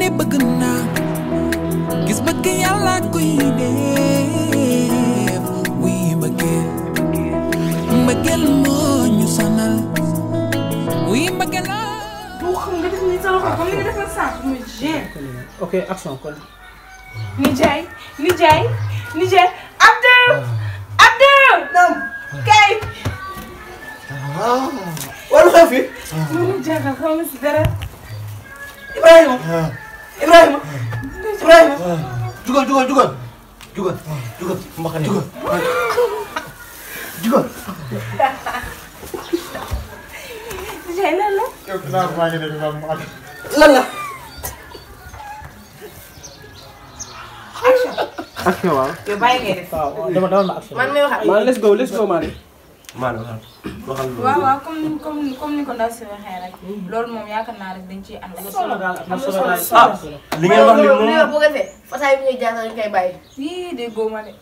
ne bëgg naa gis bëgg yàlla koy def wuy mbëggeel mbëggeel moo ñu sonal wuy mbëggeel la boo xam nga def ni sa loxo comme ni nga defal sànq muy gêne. ok action kon. nijaay nijaay nijaay Abdou Abdou. non kay. wala xew fi mënu jaaxal xaw ma si dara. Ibrahima Ibrahima Ibrahima jugal jugal jugal jugal jugal mbaxane jugal jugal nijaay lan la. lan la action. action waaw. yow bàyyi ngay def. waaw dama dama ma action. man mi wax ak maa let's go let's go maa maanaam waxal waaw waaw comme comme comme ni ko ndaw si waxee rek. loolu moom yaakaar naa rek dañ ciy ànd. am na solo daal am na solo daal. ah li ngeen wax ni loolu moom bu ko defee fasaay bi ñuy jaar dañ koy bàyyi. yii de góoma de.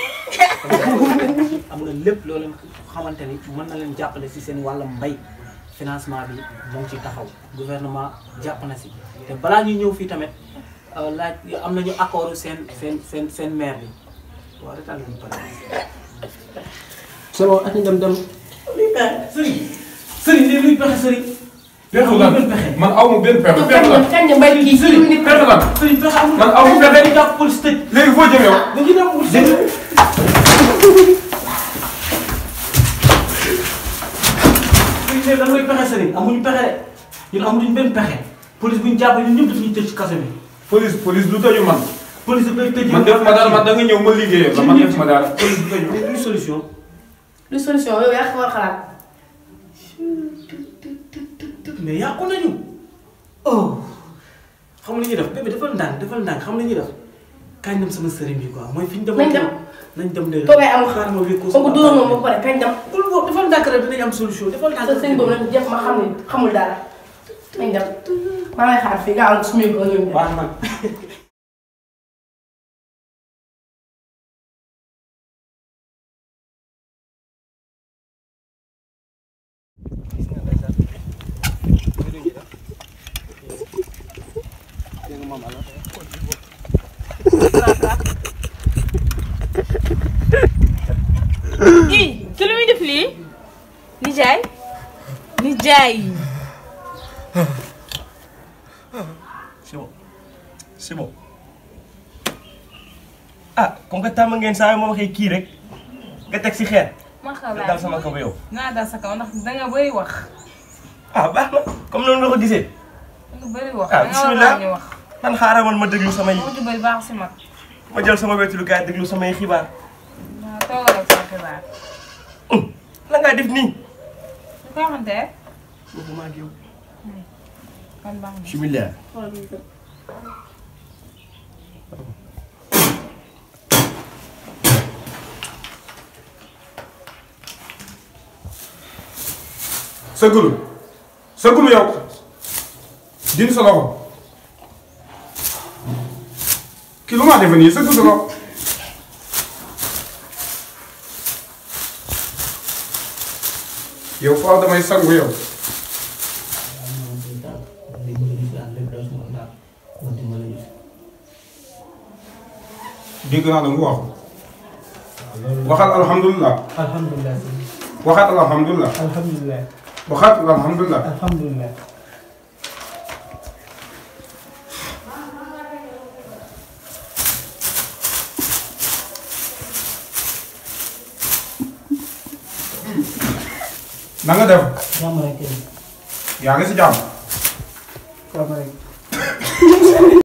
am na lépp loo leen xamante ni mën na leen jàppale si seen wàllum mbay financement bi moo ngi ci taxaw gouvernement jàpp na si te balaa ñuy ñëw fii tamit euh, laaj am nañu accord seen seen seen seen maire bi waaw retaan lañu pare c'est bon ak ñu dem dem sëriñ sëriñ lii luy pexe sëriñ pexe lan man aw ma benn pexe pexe lan kañ nga mbay kii sëriñ pexe lan sëriñ pexe amul man aw ma pexe dañuy jàpp police tëj léegi foo jëm yow dañuy dem police tëj sëriñ ne dañ koy pexe sëriñ amuñu pexe de ñun amuñu benn pexe police bu ñu jàpp ñun ñëpp daf ñuy tëj ci kaso bi police police du tëju man police daf lay tëj man def ma dara man da nga ñëw ma liggéeyal la man def ma dara police du tëj luy solution lu solution yow yaa ko war a xalaat. mais yàqu nañu oh xam nga li ñuy def bébé defal ndànk defal ndànk xam nga li ñuy def kañ dem sama sëriñ bi quoi mooy fi ñu demoon Nañ dem. nañ dem de toogay amul xaar ma wékku comme que dóor moom ba pare kañ dem. bul boobu defal ndànk rek dinañ am solution defal ndànk sa sëñ boobu nag jëf ma xam ne xamul dara. nañ dem maa ngi xaar fii nga am suñu ko ñun dem. baax na ii ki lu muy def lii. nijaay. nijaay. c'est bon c'est bon ah comme que tàmm ngeen saa yoo ma waxee kii rek nga teg si xeer ma xam nga dal sama kaw yow naa dal sa kaw ndax danga bëri wax. ah baax na comme noonu nga ko gisee danga bëri wax. Ah, danga war bismillah. a ñu wax. man xaaral man ma déglu samay moo ci bëri baax si mag. ma jël sama wetu lu gaay déglu samay xibaar waaw toogal ak sa xibaar. la ngaa def nii su ko waxantee. waxuma ak yow kon baax na. bismillah sëggulu sëggulu yow dindi sa loxo kii lu ma defe nii sëggu sa loxo yow faaw damay sangu yow dégg naa la mu wax waxal alhamdulilah alhamdulilah waxaat alhamdulilah alhamdulilah waxaat alhamdulilah alhamdulilah na nga def jàmm rek yaa ngi si jàmm jàmm rek